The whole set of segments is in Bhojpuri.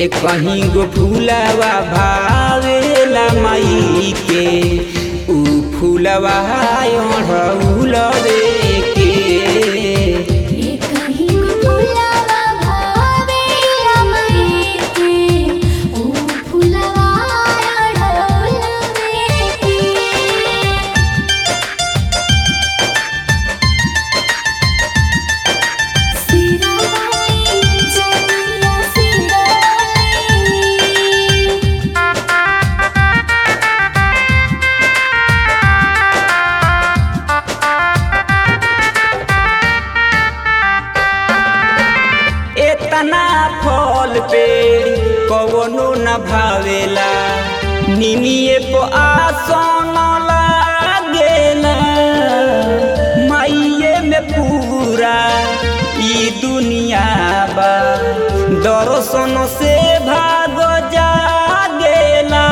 ए कहीं गो फूलवा भावेला माई के ऊ फूलवा ओढ़ौलवे के ये कहीं फुलवा भावेला मई के ओ फुलवा अड़ोलवे के सिरावाली जनिया सिरावाली एतना फल पे कवनो न भावेला निमिए को आसन लागेला माइये में पूरा ई दुनिया बा दर्शन से भाग जागेला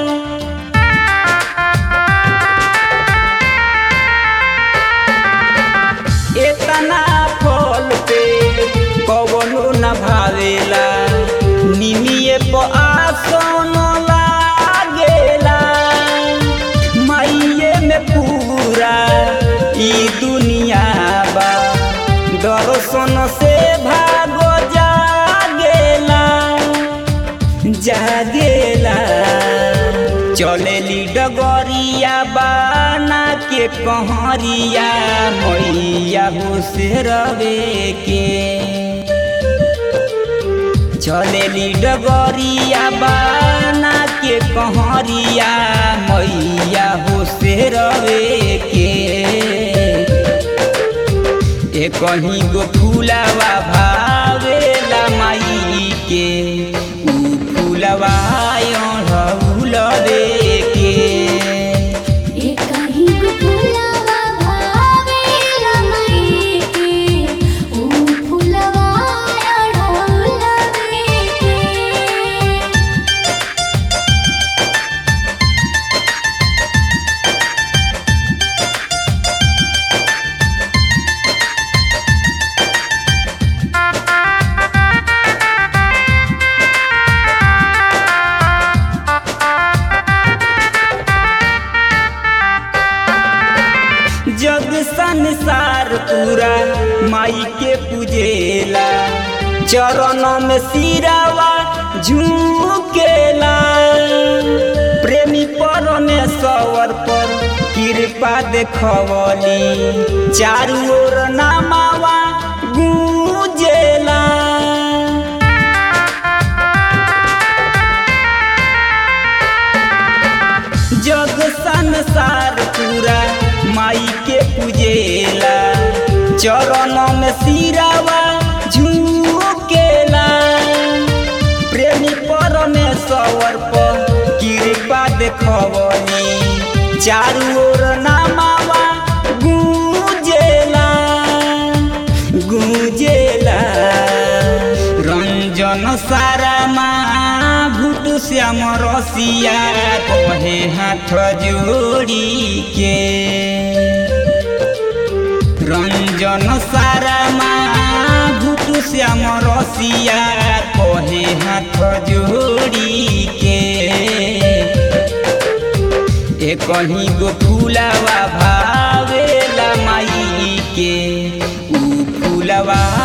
एतना फल पे कवनो न भावेला निमिए प आसन लागेला माइये में पूरा ई दुनिया बा दर्शन से भागो जागेला जागेला चलेली डगरिया बाना के कहरिया मैया हो से रवे के चलेली डगरिया बाना के कहरिया मैया हो से रवे के ए कहीं गो फूलवा भावेला माई के ऊ फूलवा ओढ़ौलवे के ये कहीं फुलवा भावेला मई के ओ फुलवा अड़ोलवे के जग संसार पूरा माई के पूजेला चरण में सिरावा झुकेला प्रेमी परमेश्वर पर कृपा देखवली चारू ओर नामावा गूंजेला जग संसार पूरा माई के पूजेला चरण में सिरावा झुकेला प्रेमी परमेश्वर पर कृपा देखवनी चारू ओर नामावा गूंजेला गूंजेला रंजन सारा माँ भूत श्याम रसिया कहे हाथ जोड़ी के रंजन सारा माँ भूत श्याम रसिया कहे हाथ जोड़ी के ए कहीं गो फूलवा भावेला माई के ऊ फूलवा